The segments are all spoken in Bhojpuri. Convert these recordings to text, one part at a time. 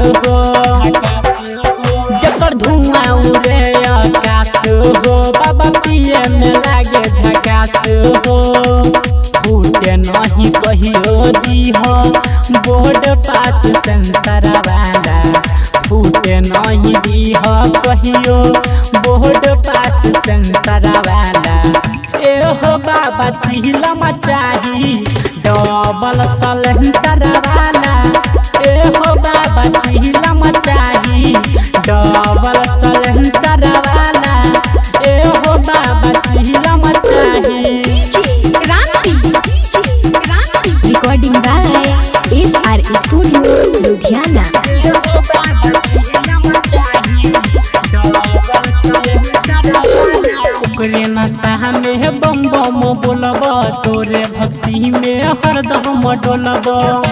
हो जकर धुआं उड़े आकाश हो बाबा पिए में लागे झकास हो फूटे नहीं कहियो दीह बोर्ड पास संसार वाला फूटे नहीं दीह कहियो बोर्ड पास संसार वाला एहो बाबा चिलम चाही डबल सलेंसर वाला एहो बाबा चिलम चाही डबल सलेंसर वाला एहो बाबा चिलम चाही Recording by SR Studio, Ludhiana. एहो बाबा चिलम चाही डबल सलेंसर वाला ओकरे नशा में बम बम बोलब तोरे भक्ति में हरदम डोलब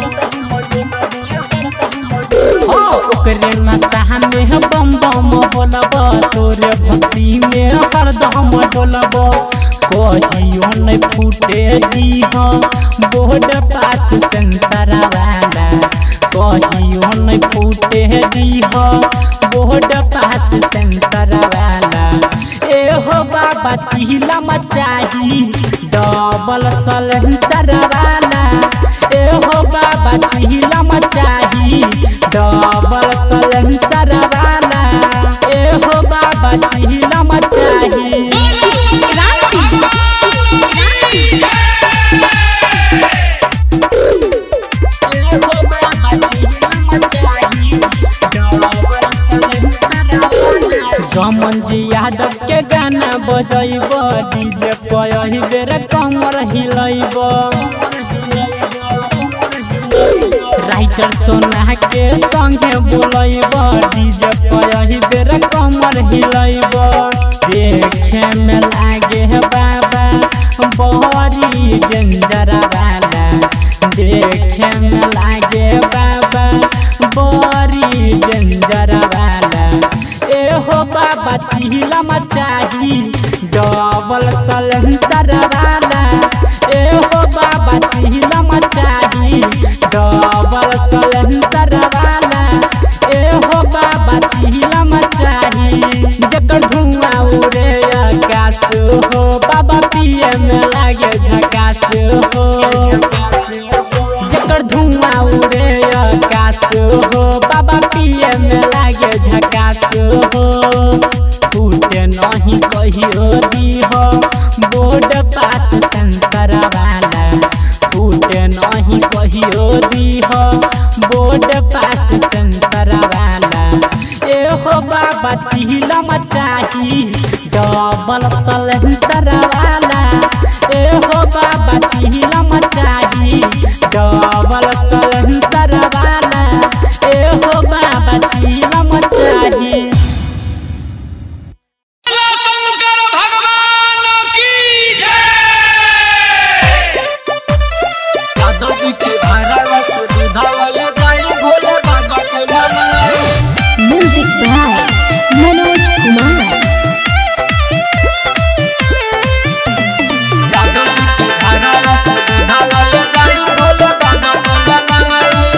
हाँ, ओकरे नशा में बम बम बोलब तोरे भक्ति में हरदम डोलब कहियो नहीं फूटे दीह बोर्ड पास संसार वाला कहियो नहीं फूटे दीह बोर्ड पास संसार वाला एहो बाबा चिलम चाही डबल सलेंसर वाला एहो बाबा चिलम चाही डबल सलेंसर वाला एहो बाबा चिलम चाही एहो बाबा चिलम चाही डबल सलेंसर वाला रमन जी यादव के गाना बजैब डीजे पही बेर कमर हिलैब राइटर सोना के संगे बोलैब डीजे पही बेर कमर हिलैब देखे में लागे बाबा बड़ी डेंजर वाला देखे में लागे बाबा बड़ी डेंजर वाला एहो बाबा चिलम चाही डबल सलेंसर वाला एहो बाबा चिलम चाही डबल सलेंसर वाला एहो बाबा चिलम चाही जकर धुआं उड़े आकाश हो बाबा पिए में लागे झकास हो जकर धुआं उड़े आकाश हो बाबा पिए में लागे झकास हो फूटे नहीं कहियो दीह बोर्ड पास संसार वाला फूटे नहीं कहियो दीह बोर्ड पास संसार वाला एहो बाबा चिलम चाही डबल सलेंसर वाला एहो बाबा चिलम चाही डबल सलेंसर वाला एहो बाबा चिलम चाही शंकर भगवान की जय यादव जी के भैरवा से विधावल जाई भोले बाबा के मनाई Music by Manoj Kumar. Yadav जी के भैरवा से विधावल जाई भोले बाबा के मनाई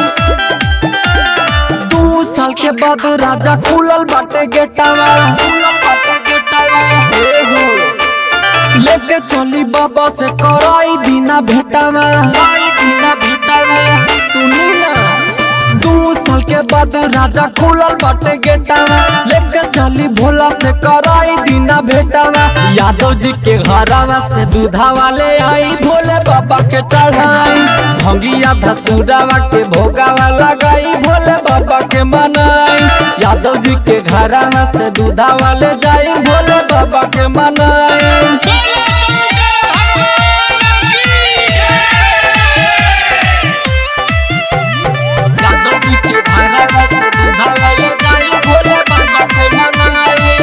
दू साल के बाद राजा खुलल बाटे गेटावा फूलन बाटे गेटवा हे हो लेके चली बाबा से कराई बिना भेटावा आई बिना भेटवा सुनी ना दू साल के बाद राजा खुलल बाटे गेटावा लेके चली भोला से कराई बिना भेटावा यादव जी के घरावा से दूधा वाले आई भोले बाबा के चढ़ाई भंगिया धतुरावा के भोगावा लगाई भोले बाबा के मनाई यादव जी के घरावा से दूधा वाले जाई भोले बाबा के मनाई बोलो शंकर भगवान की जय यादव जी के भैरवा से विधावल जाई भोले बाबा के मनाई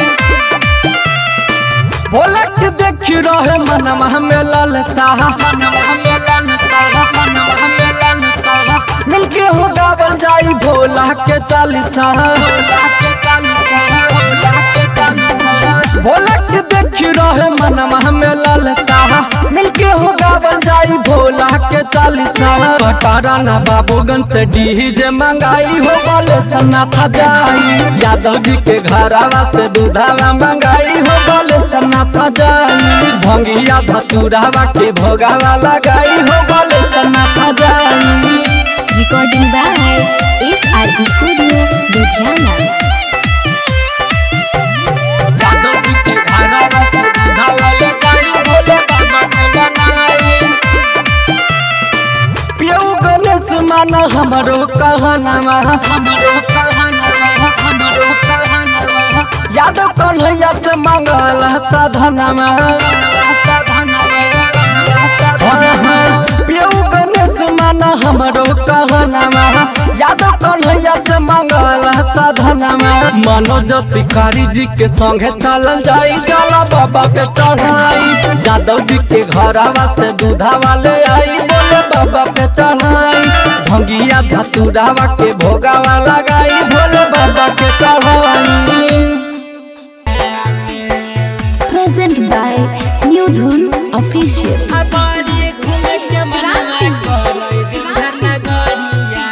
भोला के देखी रहे मनवा में लालसा मनवा में लालसा मनवा में लालसा मिलके हो गावल जाई भोला के चालीसा भोला के चालीसा भोला के चालीसा भोला के देखी रहे मनवा में लालसा मिलके हो गावल जाई भोला के चालीसा कारण बाबूगन से डीजे मंगाई हो बोले सन्ना फजाई यादव जी के घरावा से दूधावा मंगाई हो बोले सन्ना फजाई भंगिया धतुरावा के भोगावा लगाई हो बोले सन्ना फजाई Recording by SR Studio, Ludhiana. Yadav जी के घरावा से दूधावा ले जाई भोले बाबा के मनाई पियऊ गणेश माना हमरो कहनावा हमरो कहनवा हमरो कहनवा यादव कन्हैया से मंगल साधनावा पियऊ गणेश माना हमरो कहनावा यादव कन्हैया से मंगल साधनावा मनोज शिकारी जी के संगे चलल जाई जाला बाबा के चढ़ाई यादव जी के घरावा से दूधावा ले आई बोले बाबा पे चढ़ाई भंगिया धतुरावा के भोगावा लगाई भोले बाबा के चढ़ाई Present by New Dhun Official. अबारी घूम के मनावा कोई दिन नगरिया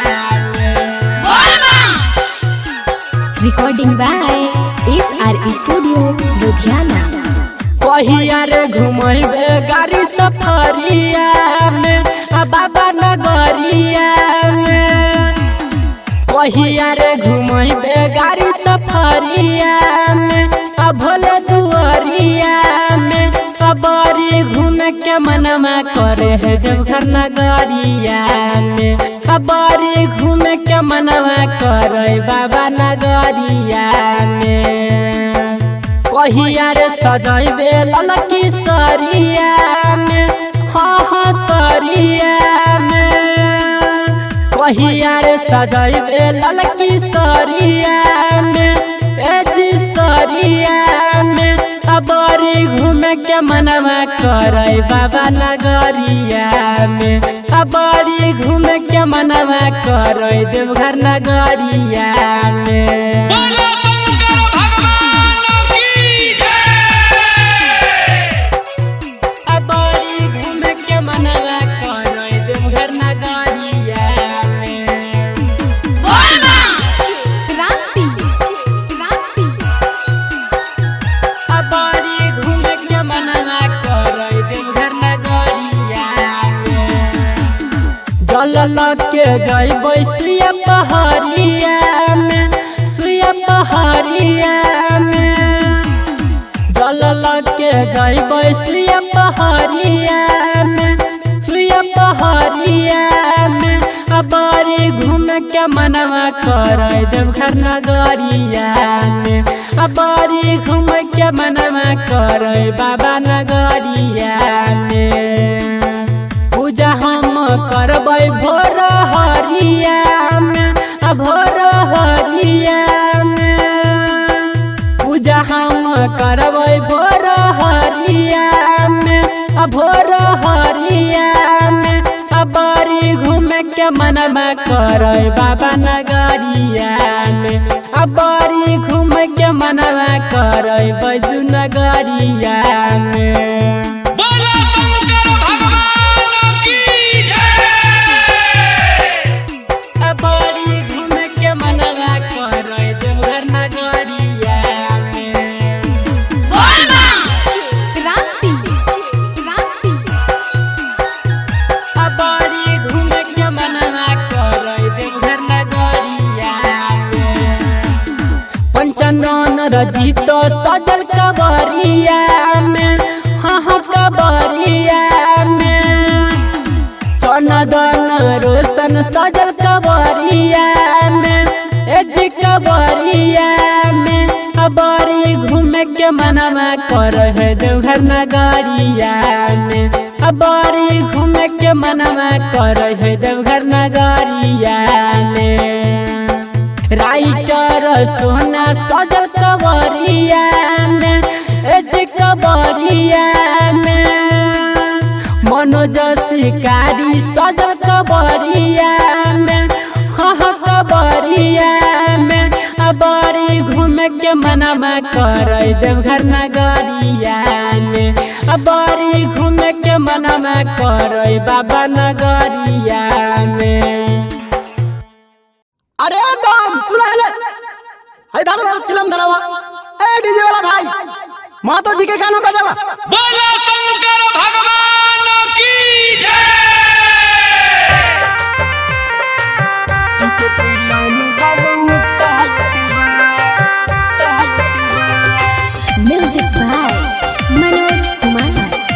Recording by SR Studio, Ludhiana. कहिया रे घुमैबे गाड़ी सफरिया में आ बाबा नगरिया में कहिया रे घुमैबे गाड़ी सफरिया में आ भोले दुआरिया में आ बड़ी घूम के मनमा करे है देवघर नगरिया में आ बड़ी घूम के मनमा करे बाबा नगरिया में कहिया रे सजैबे ललकी सरिया में हाँ हाँ सरिया में कहिया रे सजैबे ललकी सरिया में ए जी सरिया में अबरी घूमे के मनवा करे बाबा नगरिया में अबरी घूमे के मनवा करे देवघर नगरिया में बोलो शंकर भगवान की जय अबारी घूम के मनवा कोई देवघर नगरिया Kranti. Kranti. अबारी घूम के मनवा कोई देवघर नगरिया जल के जैबै सुया पहाड़िया में सुया पहाड़िया में जल के जैबै सुया पहाड़िया में सुया पहाड़िया में अबारी घूम के मनवा करे देवघर नगरिया में अबारी घूम के मनवा करे बाबा नगरिया में पूजा हम करबै भोर हरिया में आ भोर हरिया में पूजा हम करबै भोर हरिया में आ भोर हरिया में आ बड़ी घूम के मनवा करे बाबा नगरिया में आ बड़ी घूम के मनवा करे बैजू नगरिया में बोलो शंकर भगवान की जय अबारी घूम के मनवा करे देवघर नगरिया में Kranti. Kranti. अबारी घूम के मनवा करे देवघर नगरिया में पंचनन रजित सजल कबरिया में हाँ हाँ कबरिया में चनदन रोशन सजल कबरिया में एज कबरिया में अबारी घूम के मनवा कर है देवघर नगरिया में अबारी घूम के मनवा कर है देवघर नगरिया में राइटर सोना सजल कबरिया में एज कबरिया में मनोज शिकारी सजल कबरिया में हाँ हाँ कबरिया में अबारी घूम के मनवा कर देवघर नगरिया में अबारी घूम घूमे के मनमा करई बाबा नगरिया में अरे बम सुना है हाय दादा दादा चिलम धरावा ए डीजे वाला भाई मातो जी के गाना बजावा बोला शंकर भगवान की जय म्यूजिक बाय मनोज कुमार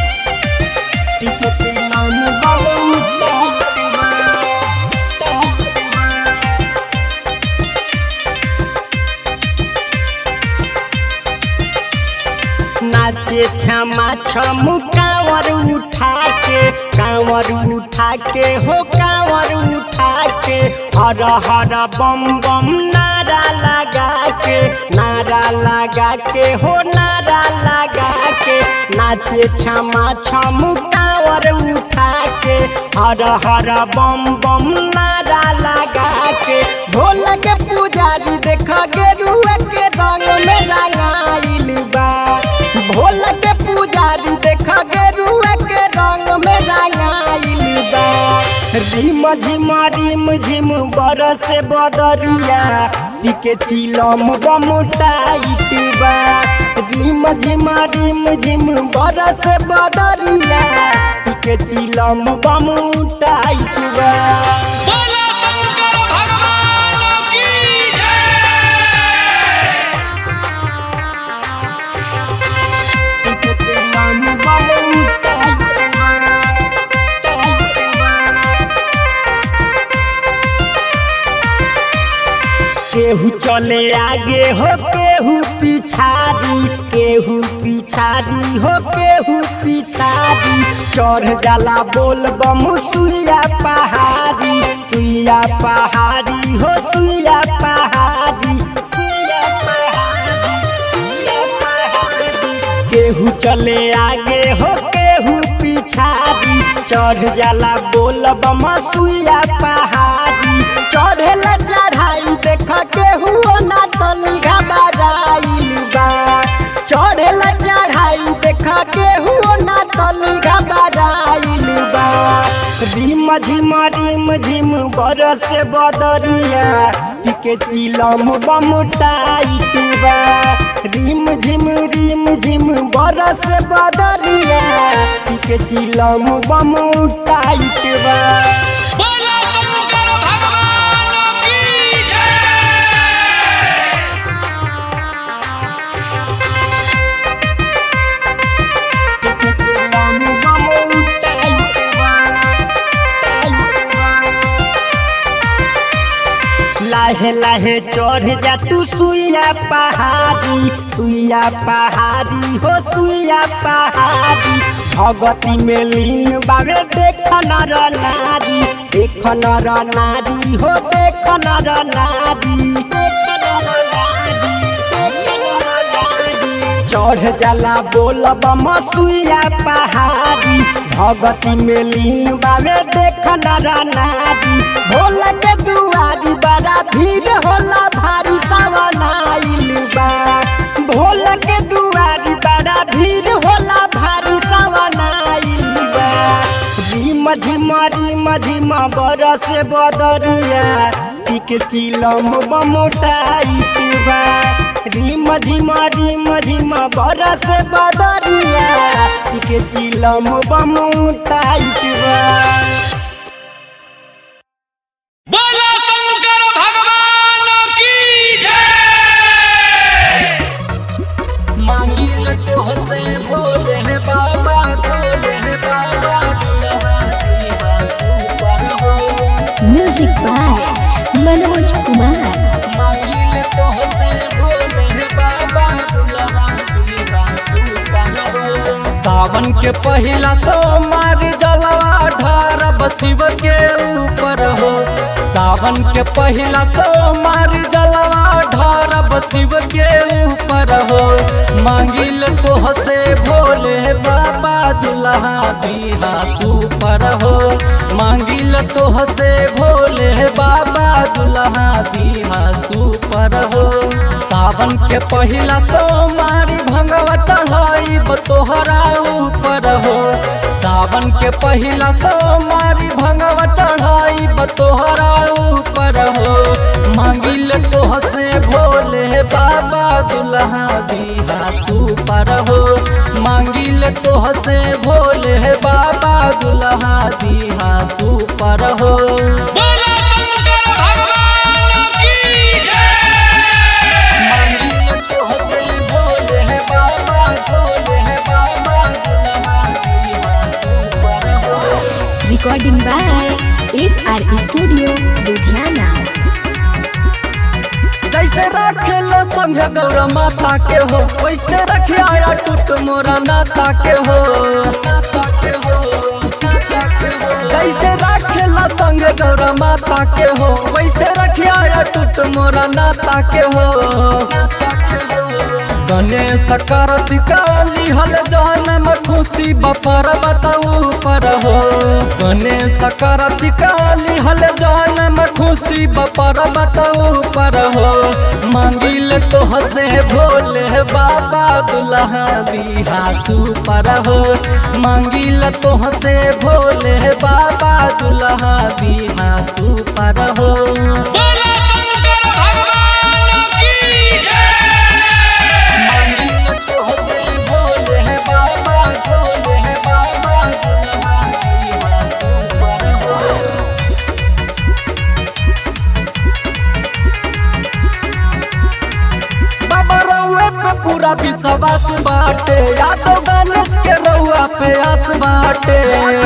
नाचे क्षमा छम कांवर उठा के कांवर उठा के हो कांवर उठा के हर हर बम बम नारा लगा के नारा लगा के हो नारा लगा के नाचे क्षमा छम कांवर उठा के हर हर बम बम नारा लगा के भोला के पुजारी देख गेरुआ के रंग में रंगाइल बा भोला के पुजारी देख गेरुआ के रंग में रंगाइल बा रिम झिम रिम झिम बरस बदरिया टिके चिलम बम टाइट बा रिम झिम रिम झिम बरस बदरिया टिके चिलम बम टाइट बा बोला शंकर भगवान की जय टिके चिलम बम टाइट बा टाइट बा केहू चले आगे हो केहू पिछाड़ी केहू पिछाड़ी हो केहू पिछाड़ी चढ़ जाला बोल बम सुइया पहाड़ी सुइया पहाड़ी हो सुइया पहाड़ी सुइया पहाड़ी सुइया पहाड़ी केहू चले आगे हो केहू पिछाड़ी चढ़ जाला बोल बम सुइया पहाड़ी चढ़ेला चढ़ाई देख केहू ना तनी घबराइल बा चढ़ेला चढ़ाई देख केहू ना तनी घबराइल बा रिम झिम रिम झिम बरस बदरिया टिके चिलम बम टाइट बा रिम झिम रिम झिम बरस बदरिया टिके चिलम बम टाइट बा बोला शंकर भगवान की जय टिके चिलम बम टाइट बा टाइट बा लाहे लाहे चढ़ जा तू सुइया पहाड़ी सुइया पहाड़ी हो सुइया पहाड़ी भगती में लीन बाबे देख नर नारी देख नर नारी हो देख नर नारी देख नर नारी देख नर नारी चढ़ जाला बोल बम सुइया पहाड़ी भगती में लीन बाबे देख नर नारी भोला के दुआरी बड़ा भीड़ होला भारी सावन आइल बा भोला के दुआरी बड़ा भीड़ होला भारी सावन आइल बा रिम झिम रिम झिम बरस बदरिया टिक चिलम बम टाइट बा रिम झिम रिम झिम बरस बदरिया टिक चिलम बम टाइट बा बोला शंकर भगवान की जय मांगिल तो हसे भोले हे बाबा भोले हे बाबा दुल्हा दुल्हा ऊपर हो म्यूजिक बाय मनोज कुमार मांगिल तो हसे भोले हे बाबा दुल्हा दुल्हा ऊपर हो सावन के पहिला सोमवार जलवा ढारब शिव के ऊपर हो सावन के पहिला सोमवार जलवा ढारब शिव के ऊपर हो मांगिल तो से भोले बाबा दुल्हा दीहा सुपर हो मांगिल तो से भोले बाबा दुल्हा दीहा सुपर हो सावन के पहिला सोमवार भंगवा चढ़ाई तोहरा ऊपर हो सावन के पहिला सोमारी भंगवा चढ़ाई बतोहरा ऊपर हो मांगिल तोह से भोले बाबा दुल्हा दीहा सुपर हो मांगिल तोह से भोले बाबा दुल्हा दीहा सुपर हो बोला शंकर भगवान की जय मांगिल तोह से भोले बाबा भोले बाबा दुल्हा दीहा सुपर हो Recording by SR Studio, Ludhiana. जैसे रखेला संग गौर माता के हो वैसे रखे आया टूट मोरा नाता के हो जैसे रखेला संग गौर माता के हो वैसे रखे आया टूट मोरा नाता के हो गणेश कार्तिका लिहल जहन में खुशी बपर बताऊ पर हो गणेश कार्तिका लिहल जहन में खुशी बपर बताऊ पर हो मांगिल तोह से भोले बाबा दुल्हा दीहा सुपर हो मांगिल तोह से भोले बाबा दुल्हा दीहा सुपर हो बोला शंकर भगवान की जय मांगिल तोह से भोले बाबा भोले बाबा दुल्हा दीहा सुपर हो बाबा रउए पे पूरा विश्वास बाटे या तो गणेश के रउआ पे आस बाटे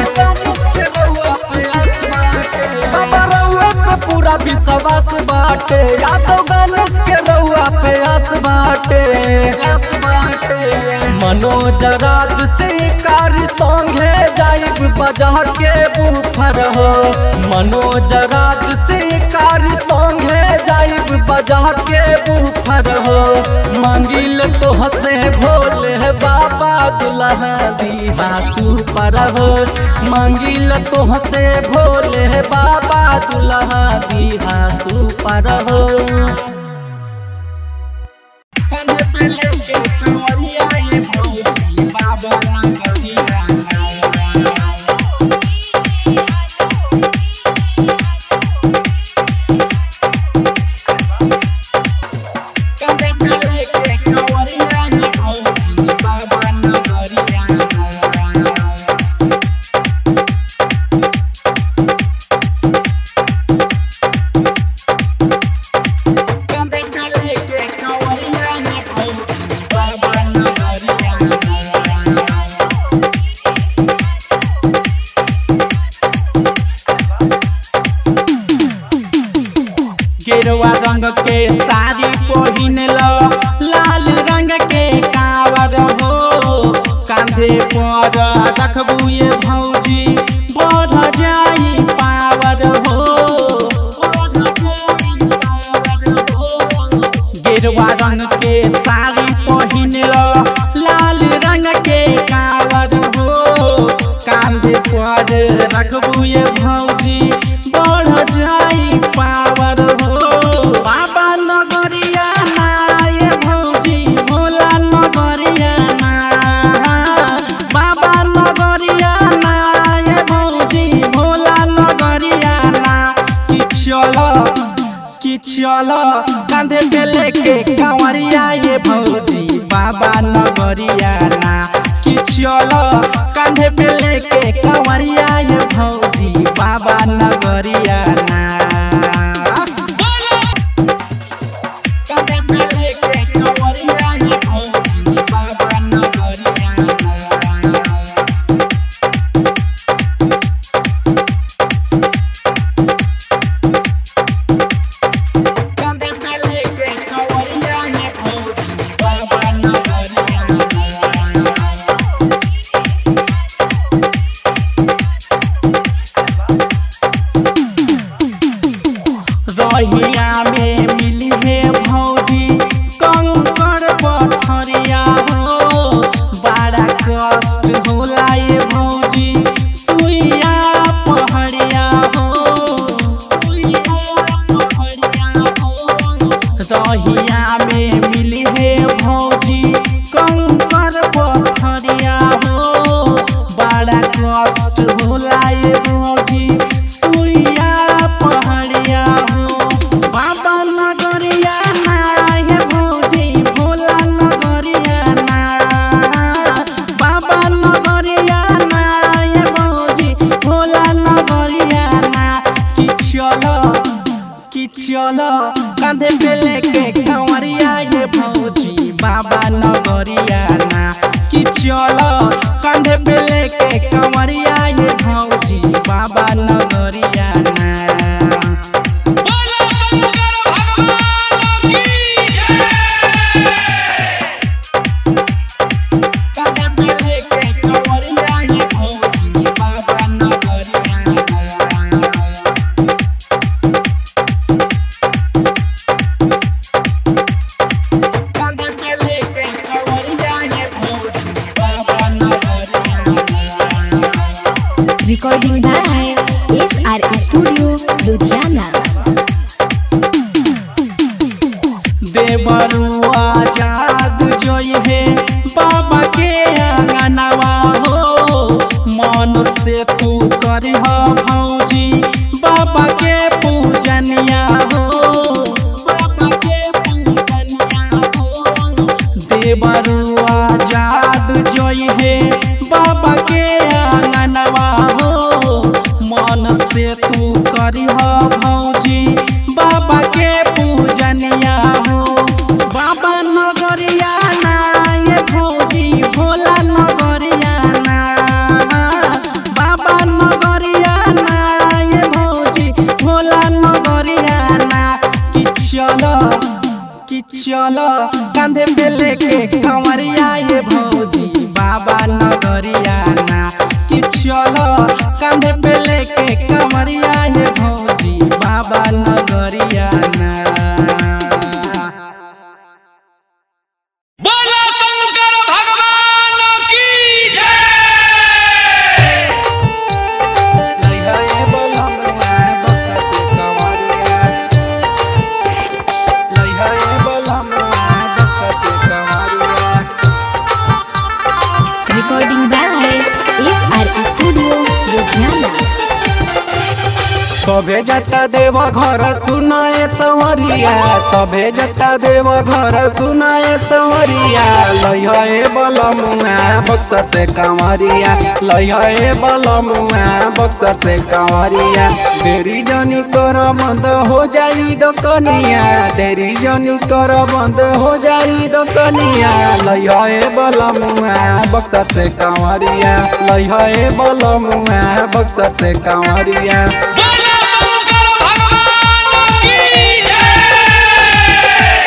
बाबा रउए पे पूरा विश्वास बाटे या तो गणेश के रउआ पे आस बाटे आस बाटे मनोज राज शिकारी संगे जाइब बाजार के बुफर हो मनोज राज शिकारी संगे जाइब बाजार के बुफर हो मांगिल तोह से भोले बाबा दुल्हा दीहा सुपर हो मांगिल तोह से भोले बाबा दुल्हा दीहा सुपर हो गेरुआ रंग के साड़ी पहिन लो लाल रंग के कावर हो कांधे पर रखबू ये भौजी बढ़ जाई पावर हो गेरुआ रंग के साड़ी पहिन लो लाल रंग के कावर हो कांधे पर रखबू ये भौजी बढ़ जाई पावर हो बाबा नगरिया ना ये भौजी भोला नगरिया ना बाबा नगरिया ना ये भौजी भोला नगरिया ना कि चलो कि चलो कांधे पे लेके कांवरिया ये भौजी बाबा नगरिया ना कि चलो कांधे पे लेके कांवरिया ये भौजी बाबा नगरिया ना कांधे पे लेके कांवरिया ये भौजी बाबा नगरिया ना कांधे पे लेके कांवरिया ये भौजी बाबा नगरिया ना चलो कंधे पे लेके कंवरिया ये भौजी बाबा नगरिया ना कि चलो कंधे पे लेके कंवरिया ये भौजी बाबा नगरिया ना बोला शंकर भगवान की जय कंधे पे लेके कंवरिया ये भौजी बाबा नगरिया ना कंधे पे लेके कंवरिया ये भौजी बाबा नगरिया ना Recording by SR Studio, Ludhiana. देवरुआ जाद जोई है बाबा के अंगनवा हो मन से तू करी हो भौजी बाबा के पूजनिया हो बाबा के पूजनिया हो देवरुआ जाद जोई है बाबा के अंगनवा हो मन से तू करी हो भौजी बाबा के पूजनिया हो बाबा नगरिया ना ये भौजी भोला नगरिया ना बाबा नगरिया ना ये भौजी भोला नगरिया ना कि चलो कि चलो कंधे पे लेके कंवरिया ये भौजी बाबा नगरिया ना कि चलो कंधे पे लेके कंवरिया ये भौजी बाबा नगरिया ना बोला शंकर भगवान की जय Recording by SR Studio, Ludhiana. सभे जता देव घर सुनाए तवरिया सभे जता देव घर सुनाए तवरिया लइहे बलमुआ बक्सर से कंवरिया लइहे बलमुआ बक्सर से कंवरिया देरी जनी कर बंद हो जाई दकनिया देरी जनी कर बंद हो जाई दकनिया लइहे बलमुआ बक्सर से कंवरिया लइहे बलमुआ बक्सर से कंवरिया बोला शंकर भगवान की जय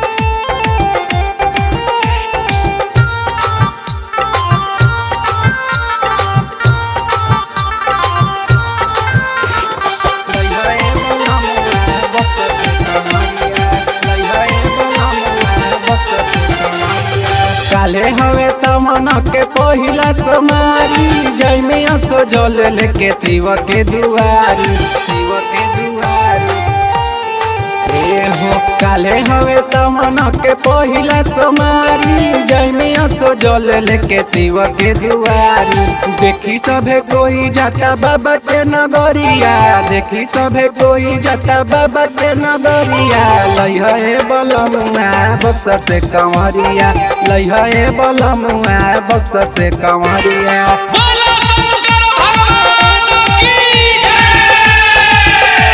काले हवे सामान के पहिला तुम्हारी जय में असो जल लेके शिव के दुआरी शिव के दुआरी ए हो काले हवे सामान के पहिला तुम्हारी जय में असो जल लेके शिव के दुआरी देखी सभे कोई जाता बाबा के नगरिया देखी सभे कोई जाता बाबा के नगरिया लइहे बलमुआ बक्सर से कंवरिया लइहे बलमुआ बक्सर से कंवरिया बोला शंकर भगवान की जय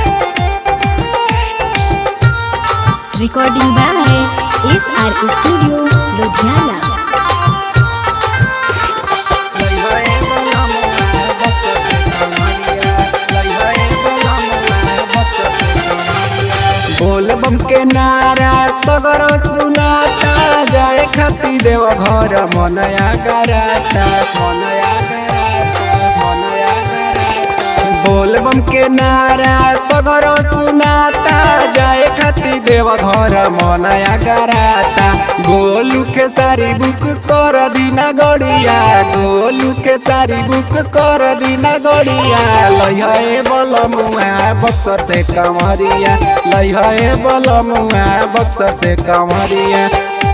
Recording by SR Studio, Ludhiana. लइहे बलमुआ बक्सर से कंवरिया लइहे बलमुआ बक्सर से कंवरिया बोल बम के नारा सगर सुनाता जाए खाती देव घर मनया कराता मनया कराता मनया कराता बोल बम के नारा सगर सुनाता जाए खाती देव घर मनया कराता गोलू के सारी बुक कर दीना गड़िया गोलू के सारी बुक कर दीना गड़िया लइहे बलमुआ बक्सर से कमरिया लइहे बलमुआ बक्सर से कमरिया